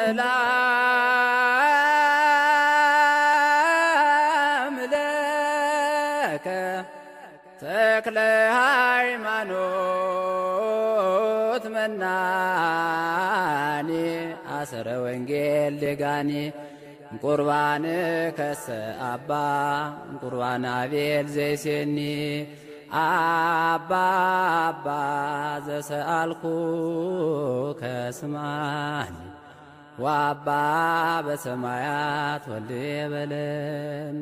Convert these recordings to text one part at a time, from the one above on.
ሰላም ለከ ተክለ ሃይማኖት መናኔ አሰረ ወንጌል ደጋኔ ቁርባን ከሰ አባ ቁርባን አቤል ዘይሴኒ አባ አባ ዘሰአልኩ ከስማኒ ወአባ በሰማያት ወልድ በለን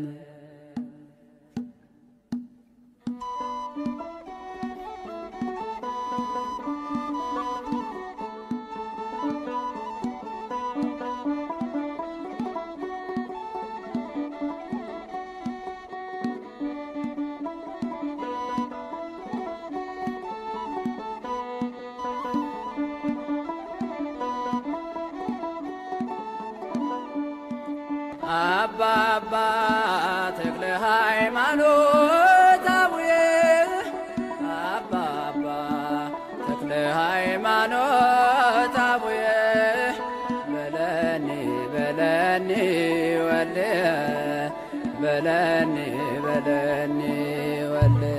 አባ አባ ተክለ ሃይማኖት አቡዬ አባ አባ ተክለ ሃይማኖት አቡዬ በለኒ በለኒ ወልየ በለኒ በለኒ ወልየ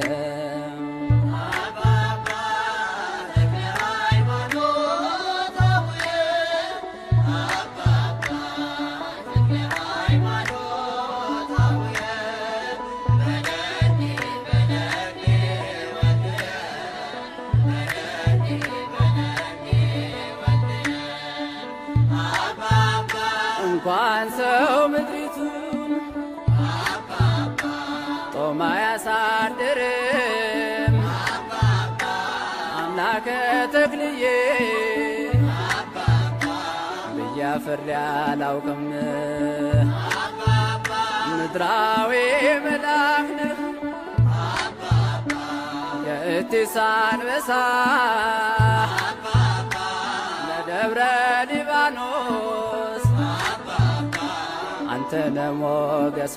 እንኳን ሰው ምድሪቱን ጦማ ያሳድርም አምላከ ተክልዬ ብያፍሬ አላውቅም ምድራዊ መልአክ ነህ የእቲስ አንበሳ ለደብረ ሊባኖስ አንተ ነሞገሷ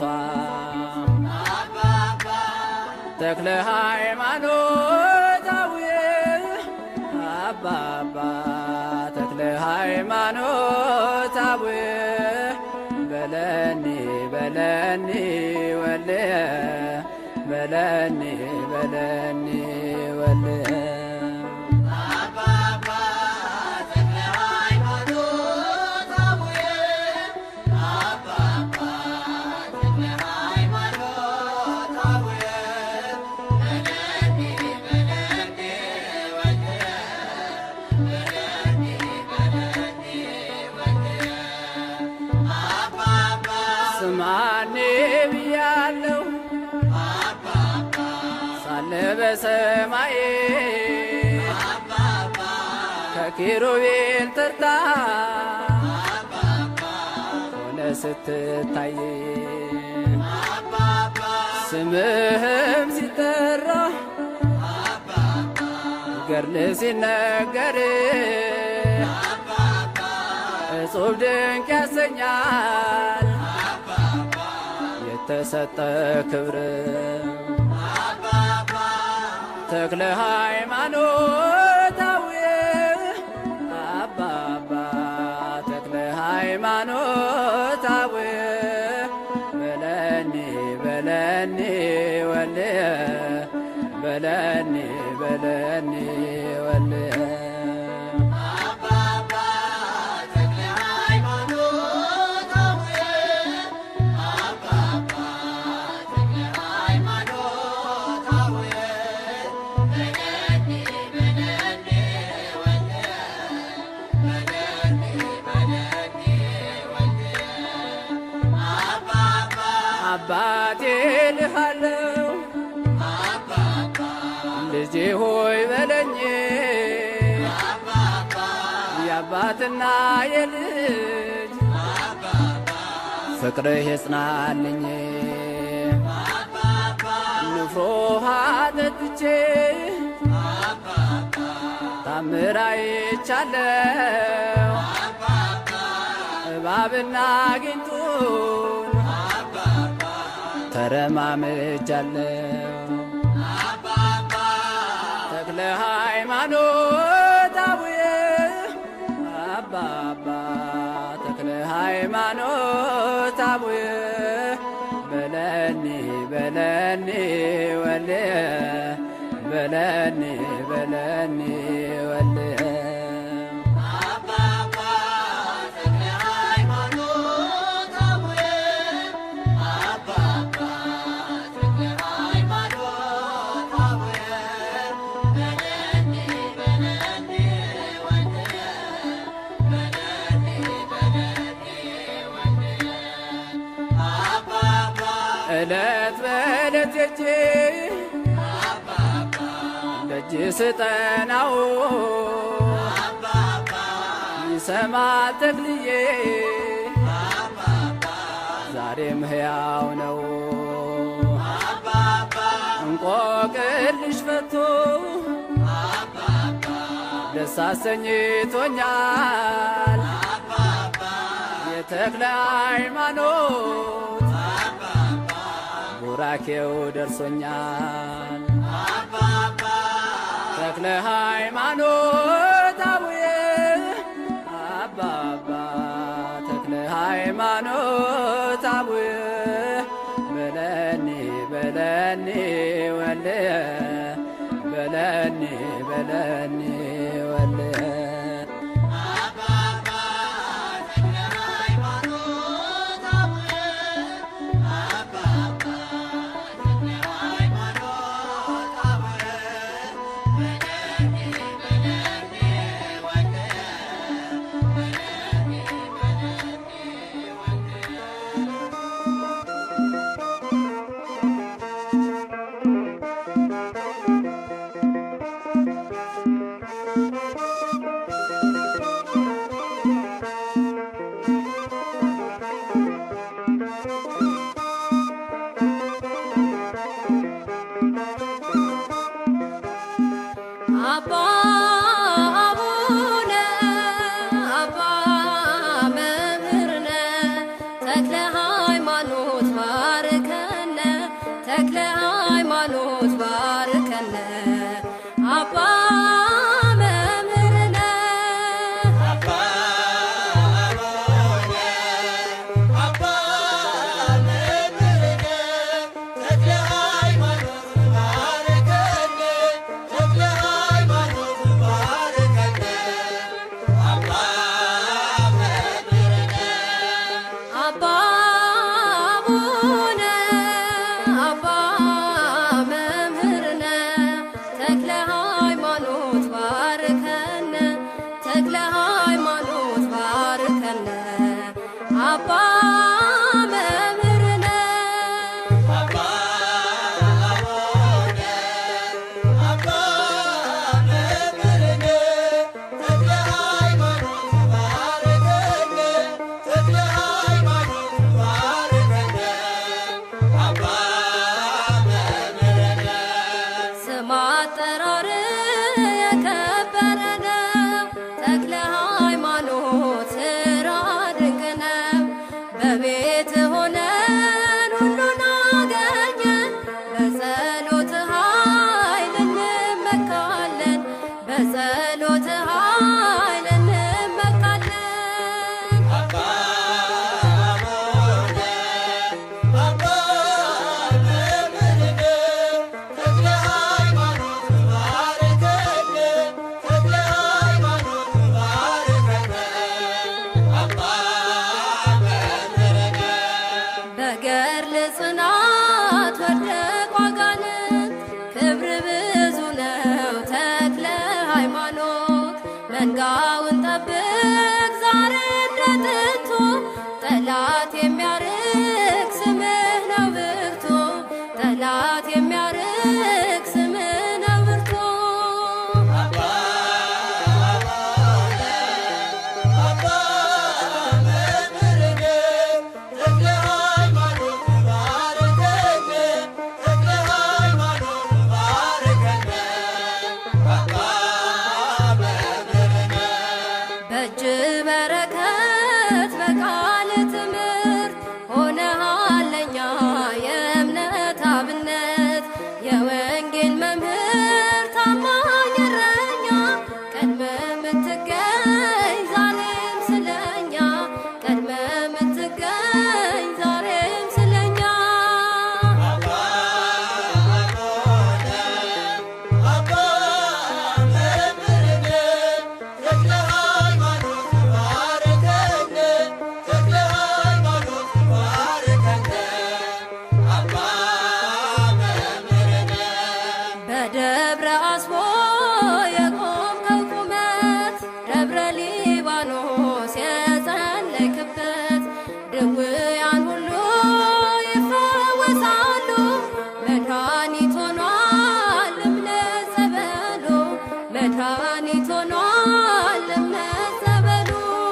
ተክለ ሃይማኖት አቡዬ አባ አባ ተክለ ሃይማኖት አቡዬ በለኒ በለኒ ወልየ በለኒ በለኒ ወልየ ስማኔ ብያለሁ ሳለ በሰማይ ከኪሩቤል ተርታ ሆነ ስትታይ ስምህም ሲጠራ ገርል ሲነገር እጹብ ድንቅ ያሰኛል የተሰጠ ክብር ተክለ ሃይማኖት አቡዬ አባ አባ ተክለ ሃይማኖት አቡዬ በለኒ በለኒ ወልየ በለኒ በለኒ ወልየ አባቴ ልሃለው ልጄ ሆይ በለኝ የአባትና የልጅ ፍቅርህ የጽናልኝ ንፍሮ ውሃ ጠጥቼ ታምር አይቻለው እባብና ጊንጡን ተረማምጃለው ተክለ ሃይማኖት አቡዬ አባ አባ ሃይማኖት አቡየ በለኒ በለኒ ወልየ በለኒ በለኒ ወልየ እለት በእለት የጄ ደጅ ስጠናው ይሰማል ተክልዬ ዛሬም ሕያው ነው እንቆቅልሽ ፈቶ ደስ አሰኝቶኛል የተክለ ሃይማኖት ቡራኬው ደርሶኛል ተክለ ሃይማኖት አቡየ አባባ ተክለ ሃይማኖት አቡየ በለኒ በለኒ ወልየ በለኒ በለኒ ወልየ አባ አቡነ አባ መምህርነ ተክለ ሃይማኖት ባርከነ ተክለ ሃይማኖት ባርከነ አባ መምህርነ አባ አቡነ አባ መምህርነ ተክለ ሃይማኖት ባርከነ ተክለ ሃይማኖት ባርከነ አባ መምህርነ ስም አጠራር የከበረ ነው። ተክለ ሃይማኖት ስራ ድንቅ ነው። በቤት ሆነን ሁሉን አገኘን። በጸሎት ኃይል እንመካለን። በጸሎት ኃይል እንመካለን። በገድል ጽናት ወደቁ አጋንንት፣ ክብር ብዙ ነው ተክለ ሃይማኖት። መንጋውን ጠብቅ ዛሬ እንደ ጥንቱ፣ ጠላት የሚያርቅ ስምህ ነው ብርቱ፣ ጠላት የሚያርቅ ስምህ ነው ብርቱ። በእጅ በረከት በቃል ትምህርት ሆነሃል ለኛ የእምነት አብነት የወንጌል መምህር ታማኝ እረኛ ቀድመ የምትገኝ ዛሬም ስለኛ ቀድመ ሊባኖስ የጸለይክበት ድውያን ሁሉ ይፈወሳሉ። መድኃኒት ሆኗል እምነት ጸበሉ መድኃኒት ሆኗል እምነት ጸበሉ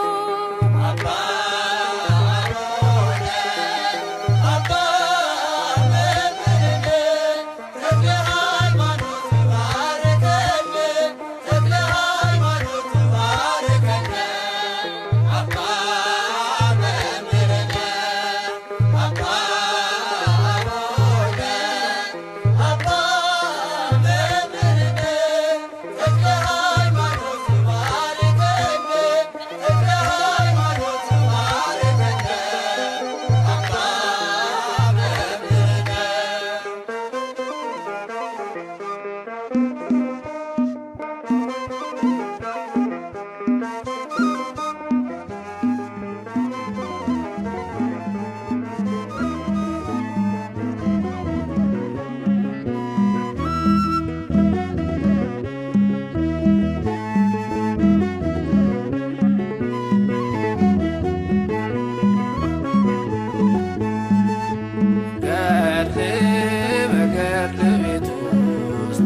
ገድል በገድል ቤት ውስጥ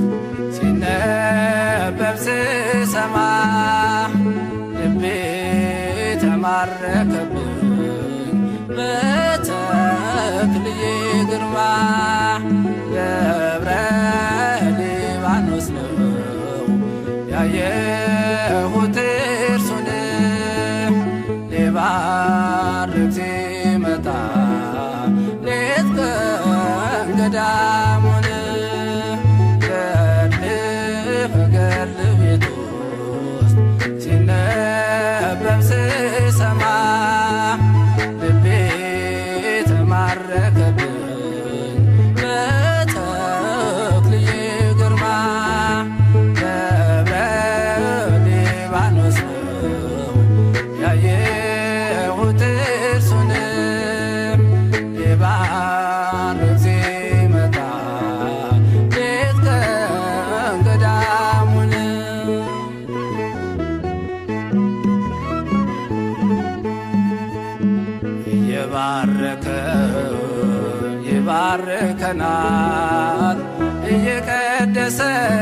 ሲነበብ ስሰማ ልቤ ተማረከብኝ በተክልዬ ግርማ ገብረ ሊባኖስ ነው ያየሁት እርሱን ሊባርክ ሲመጣ ሌት ቀን ገዳሙን ገድል በገድል ቤት ውስጥ ሲነበብ ስሰማ ልቤ ተማረከብኝ በተክልዬ ግርማ ገብረ ሊባኖስ ነው ያየሁት እርሱን ሊባርክ ሲመጣ ሌት ቀን ገዳሙን እየባረከ ይባርከናል እየቀደሰ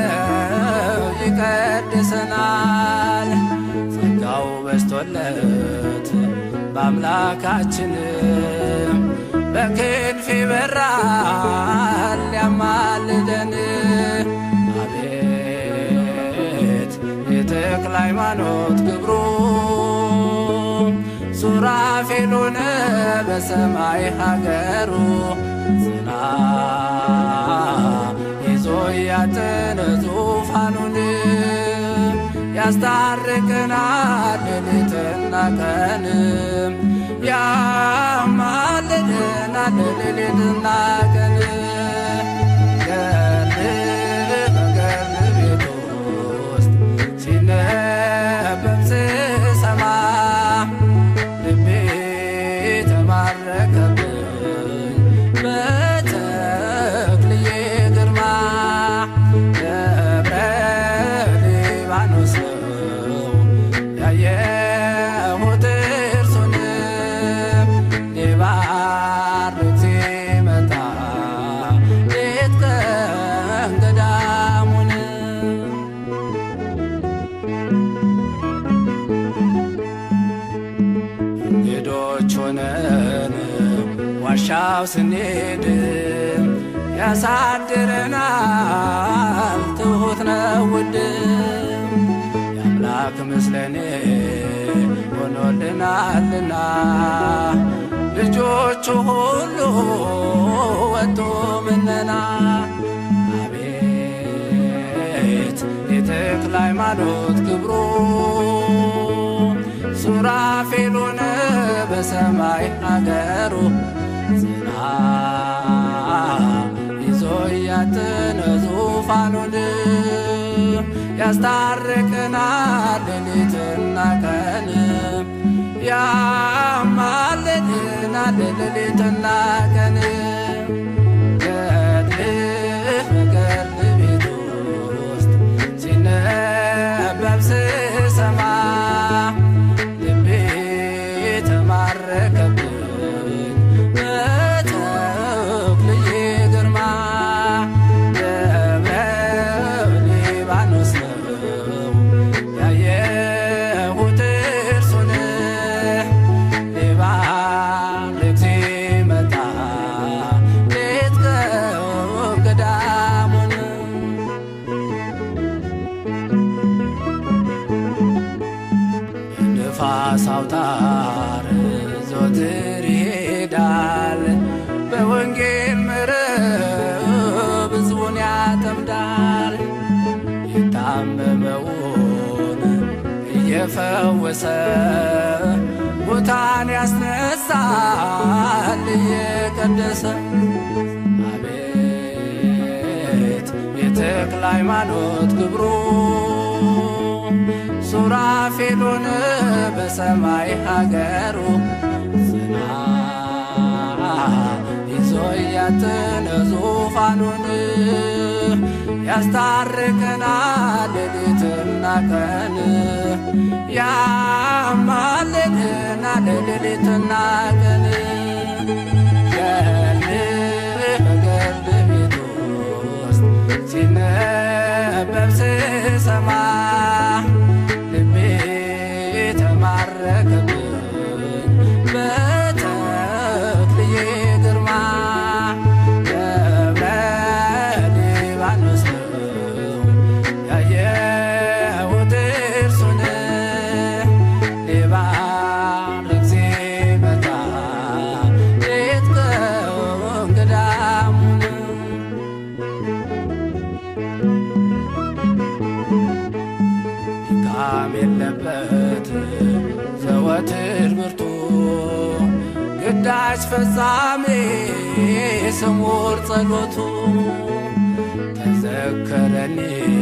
ይቀድሰናል ጸጋው በስቶለት በአምላካችን በክንፍ ይበራል ያማልደን አቤት የተክለ ሃይማኖት ክብሩ ሱራፌሉን በሰማይ ሀገሩ ዝና ይዞ ያጥን ዙፋኑን ያስታርቅናል ሌሊትና ቀን ያማልደናል ሌሊትና ቀን ገድል በገድል ቤት ውስጥ ሲነበብ ስሰማ ልቤ ተማረከብኝ በተክልዬ ግርማ ገብረ ሊባኖስ ነው ያየሁት እርሱን ሊባርክ ሲመጣ ሌት ቀን ገዳሙን እንግዶች ሆነን ዋሻው ስንሄድ ያሳድረናል ትሁት ነው ውድ የአምላክ ምስለኔ ሆኖልናልና ልጆቹ ሁሉ ወጡ ምነና አቤት የተክለ ሃይማኖት ክብሩ ሱራፌሉን በሰማይ አገሩ ዝና ይዞ ያጥን ዙፋኑን ያስታርቅናል ሌሊትና ቀን ያማልድናል ሌሊትና ቀን ገድልህ በገድል ቤት ውስጥ ሲነበብ ስሰማ ነፋስ አውታር ዘወትር ይሄዳል በወንጌል መረብ ሕዝቡን ያጠምዳል የታመመውን እየፈወሰ ሙታን ያስነሳል እየቀደሰ አቤት የተክለ ሃይማኖት ግብሩ ሱራፌሉን በሰማይ ሀገሩ ጽና ይዞ እያተነ ዙፋኑን ያስታርቀናል ሌሊትና ቀን ያማልደናል ሌሊትና ቀን ገል በገል ቤት ውስጥ ሲነበብ ስሰማ ልቤ ተማረከብኝ በተክልዬ ግርማ ደብረ ሊባኖስ ነው ያየሁት እርሱን ሊባርክ ሲመጣ ሌት ቀን ገዳሙን ድካም የለበት ዘወትር ብርቱ ግዳጅ ፈጻሜ ስሙር ጸሎቱ ተዘከረኒ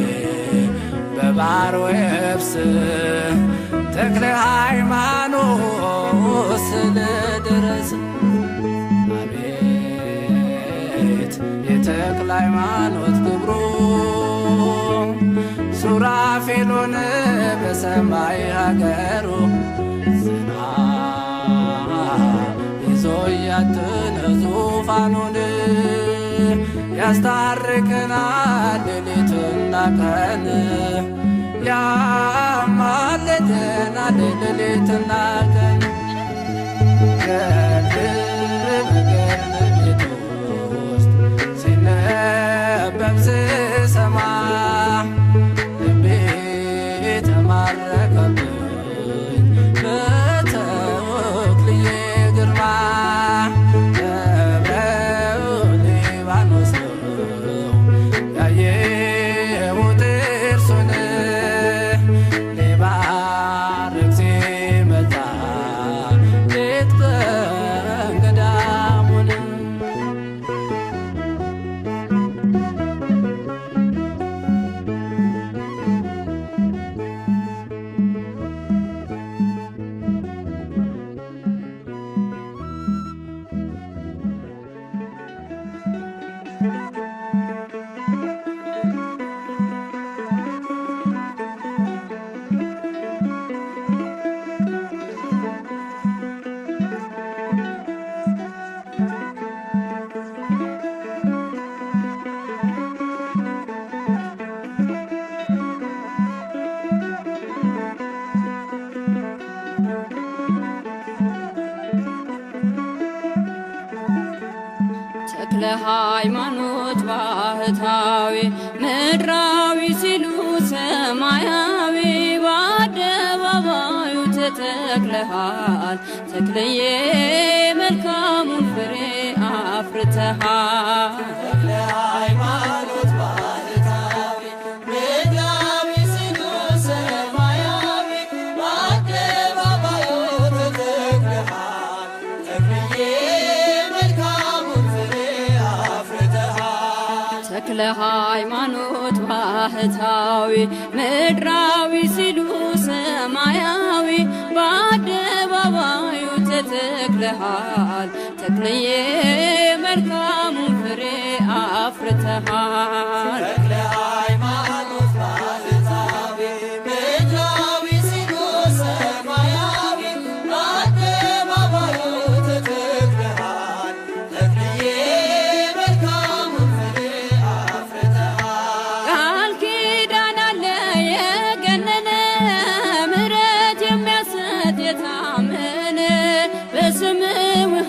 በባሕር ወየብስ ተክለ ሃይማኖት ስለ ድረስ አቤት የተክለ ሃይማኖት ክብሩ ሱራፌሉን በሰማይ ሀገሩ ጽና ይዞ እያትነ ዙፋኑን ያስታርቀናል ሌሊትና ቀን ያማልደናል ሌሊትና ቀን ገድል በገድል ቤት ውስጥ ሲነበብ ስሰማ ልቤ ተማረከብኝ በተክልዬ ግርማ ደብረ ሊባኖስ ነው ያየሁት እርሱን ሊባርክ ሲመጣ ሌት ቀን ገዳሙን ተክለ ሃይማኖት ባህታዊ ምድራዊ ሲሉ ሰማያዊ በአደባባዩ ተተክለሃል ተክለዬ መልካሙን ፍሬ አፍርተሃል ሃይማኖት ባህታዊ ምድራዊ ሲሉ ሰማያዊ በአደባባዩ ተተክለሃል ተክልዬ መልካሙን ፍሬ አፍርተሃል ተክለ ሃይማኖት ባህታዊ ምድራዊ ሲሉ ሰማያዊ በአደባባዩ ተተክለሃል ተክለዬ መልካሙን ፍሬ አፍርተሃል ተክለ ሃይማኖት ባህታዊ ምድራዊ ሲሉ ሰማያዊ በአደባባዩ ተተክለሃል ተክልዬ መልካሙን ፍሬ አፍርተሃል ቃል ኪዳን አለ የገነነ ምሕረት የሚያሰጥ የታመነ በስም ውሃ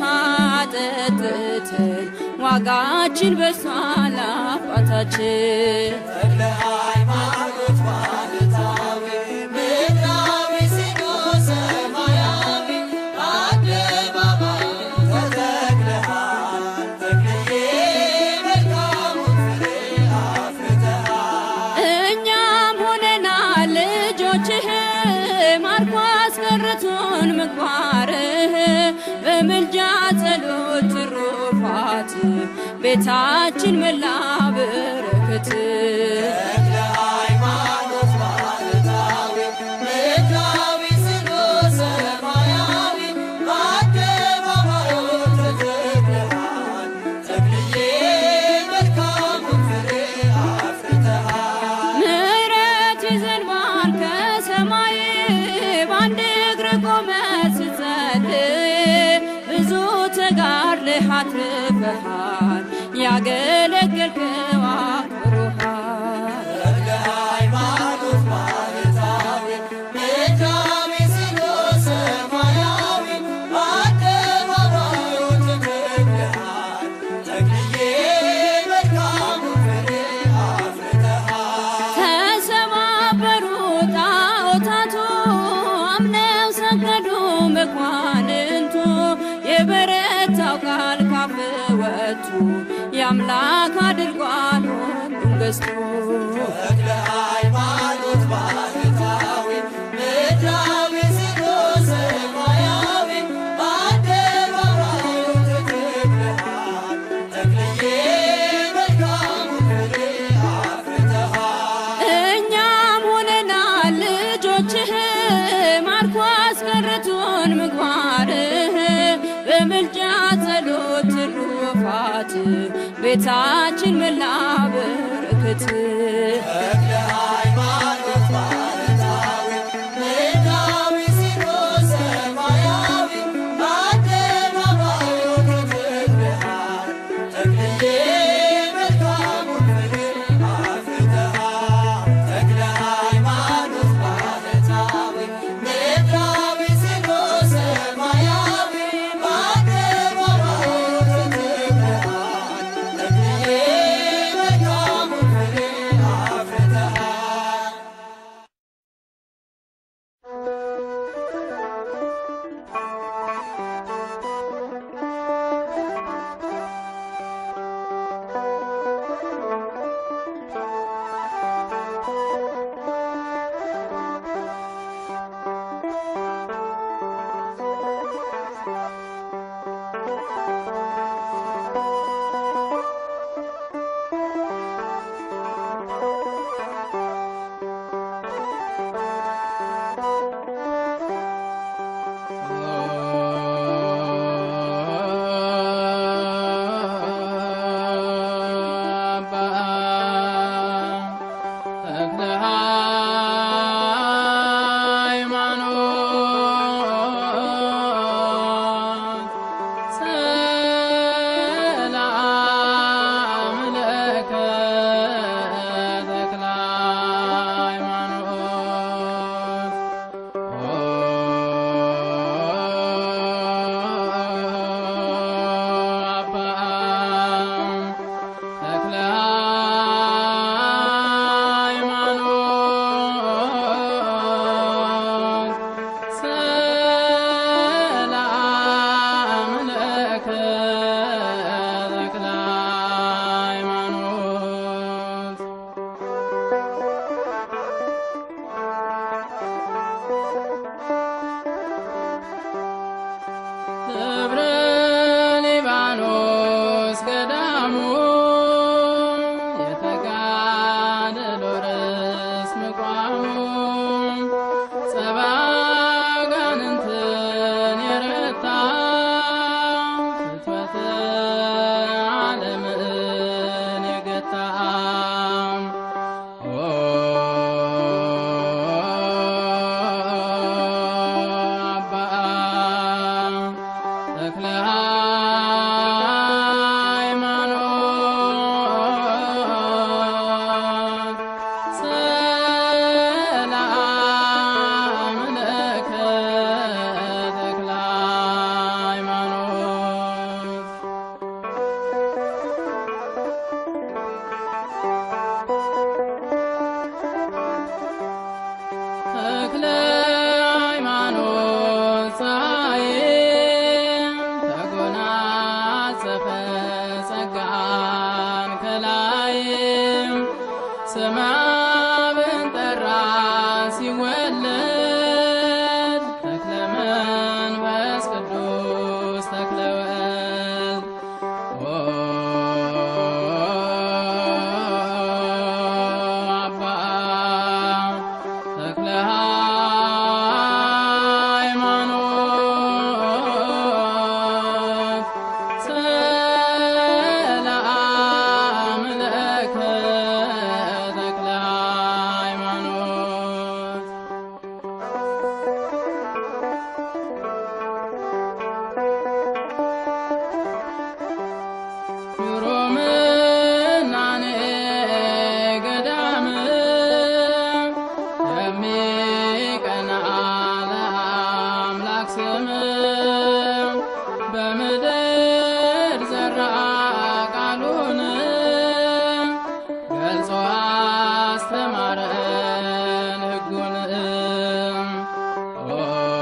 ጠጥተን ዋጋችን በሷል አባታችን ተክለ ሃይማኖት ባህታዊ ምድራዊ ሲሉ ሰማ አስቀረቱን ምግባርህ በምልጃ ጸሎት ትሩፋት ቤታችን መላ በረከት ተክለ ሃይማኖት ባህታዊ ምድራዊ ስሉስ ሰማያዊ በአደባባዩ ተተክለሃል ተክልዬ መልካሙን ፍሬ አፍርተሃል ምሕረት ይዘንባል ከሰማይ በአንድ እግር ቆመ ስትጸልይ ብዙ ተጋድለህ አትርፈሃል ያገለገልከው አክብሮሃል ተክለ ሃይማኖት ባህታዊ ምድራዊ ስሉስ ሰማያዊ በአደባባዩ ተተክለሃል ተክልዬ መልካሙን ፍሬ አፍርተሃል ተሰባበሩ ጣዖታቱ አምነው ሰገዱ መኳንንቱ የበረታው ቃል ካፍ ወጡ የአምላክ አድርጓል ሁሉን ገዝቶ ተክለ ሃይማኖት ባህታዊ ምድራዊ ስሉስ ሰማያዊ በአደባባዩ ተተክለሃል ተክልዬ መልካሙን ፍሬ አፍርተሃል እኛም ሆነናል ልጆችህ ማርኮ አስቀረቱን ምግባርህ በምልጃ ጸሎት ትሩፋት ቤታችን መላ በረከት ተክለ ሃይማኖት ባህታዊ ምድራዊ ስሉስ ሰማያዊ በአደባባዩ ተተክለሃል ተክልዬ መልካሙን ፍሬ አፍርተሃል ተክለ ሃይማኖት ባህታዊ ምድራዊ ስሉስ ሰማያዊ በአደባባዩ ተተክለሃል ተክልዬ መልካሙን ፍሬ ስም በምድር ዘራ ቃሉን ገልጾ አስተማረን ሕጉን ኦ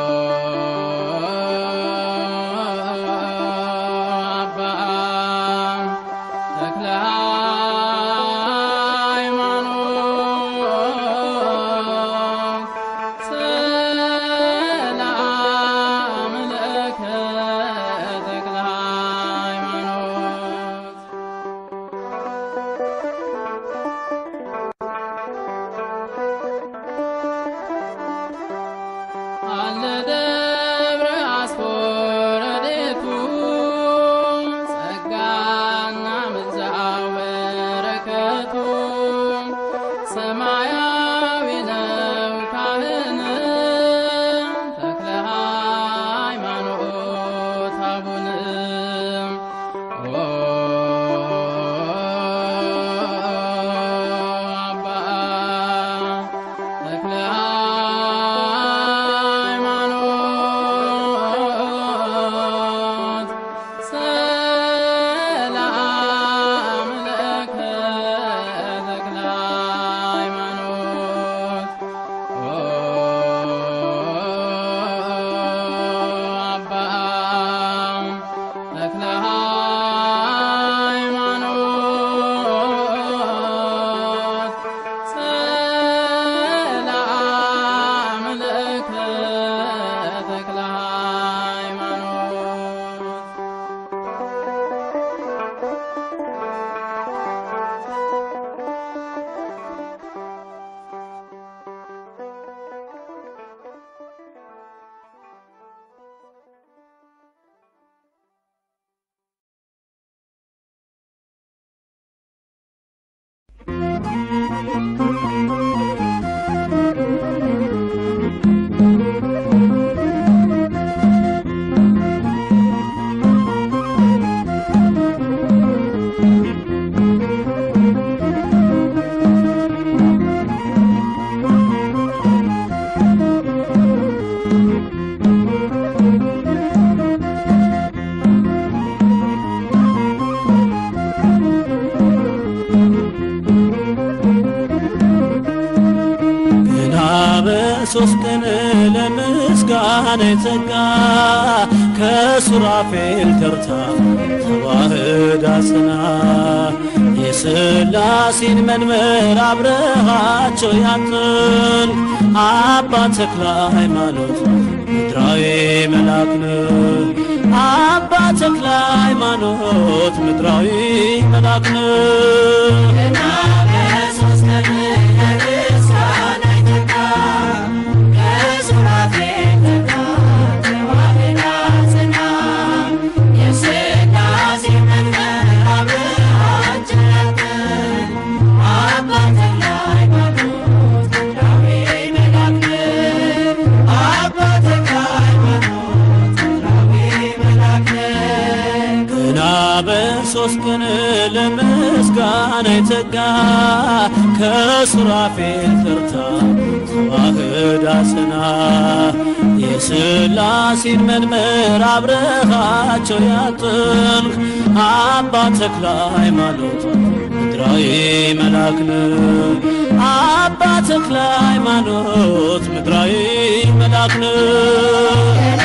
አባ ተክለ ሃይማኖት ሰላም ለከ ተክለ ሃይማኖት አለ ደብረ አስፎረዴቱ ጸጋና ምልጃው በረከቱ ሰማያዊ ነው ካህን ተክለ ሃይማኖት አቡነ ኦ አባ ተክለ ሃይማኖት ሰላም ለከ ተክለ ሃይማኖት ኦ አባ ተክለ ሃይማኖት ሰላም ለከ ተክለ ሃይማኖት ገና በሶስት ቀን ለምስጋና የተጋ ከሱራፌል ተርታ ተዋህዳ ጽና የሥላሴን መንበር አብረሃቸው ያጥን አባ ተክለ ሃይማኖት ምድራዊ መልአክ ነህ። አባ ተክለ ሃይማኖት ምድራዊ መልአክ ነህ። ገና በሶስት ቀን ለምስጋና የተጋ ከሱራፌል ተርታ ተዋህዳ ጽና የሥላሴን መንበር አብረሃቸው ያጥንክ አባ ተክለ ሃይማኖት ምድራዊ መልአክ ነህ። አባ ተክለ ሃይማኖት ምድራዊ መልአክ ነህ።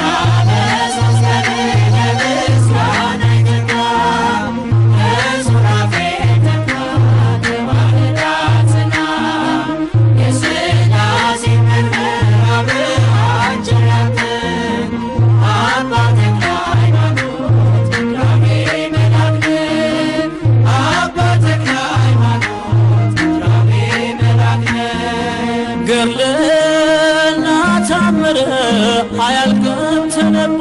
ገድልና ታምር አያልቅም ተነቦ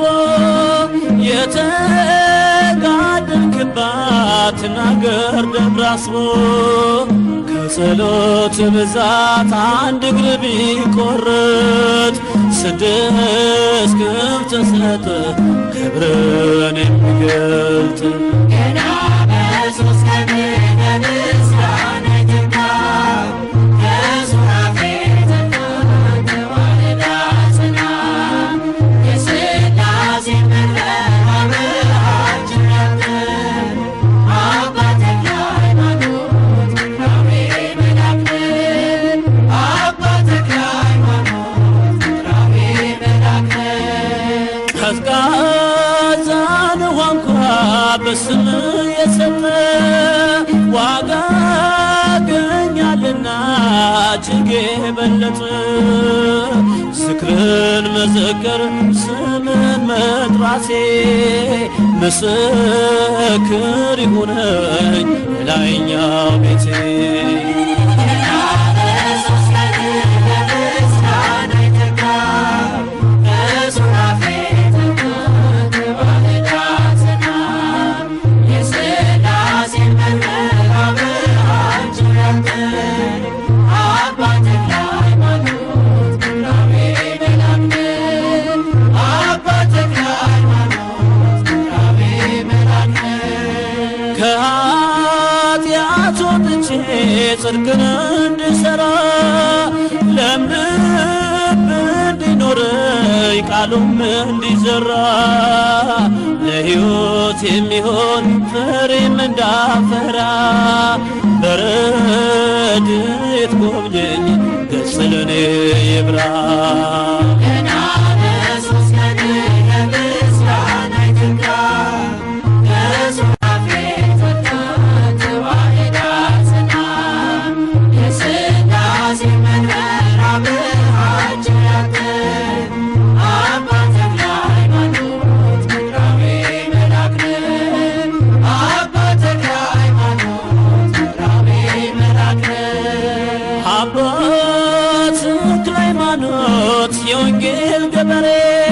የተጋደልክባት ናገር ደብረ አስቦ ከጸሎት ብዛት አንድ እግር ቢቆርጥ ስድስት ክንፍ ተሰጠ ክብርን የሚገልጥ Yeah. ቀዝቃዛን ውሃ እንኳ በስም የሰጠ ዋጋ ገኛልና እጅግ የበለጠ ዝክርን መዘከር ስምን መጥራቴ ምስክር ይሁነኝ የላይኛው ቤቴ ከኃጢአት ወጥቼ ጽድቅን እንድሠራ ለምልብ እንዲኖረኝ ቃሉም እንዲዘራ ለሕይወት የሚሆን ፍሬም እንዳፈራ በረድኤት ጎብኘኝ ገጽ ለኔ ይብራ አባት ተክለ ሃይማኖት የወንጌል ገበሬ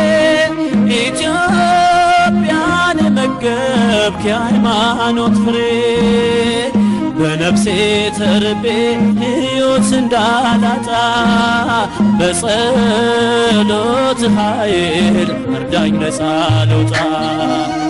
ኢትዮጵያን የመገብክ የሃይማኖት ፍሬ በነፍሴ ተርቤ ሕይወት እንዳላጣ በጸሎት ኃይል እርዳኝ ነፃ ልውጣ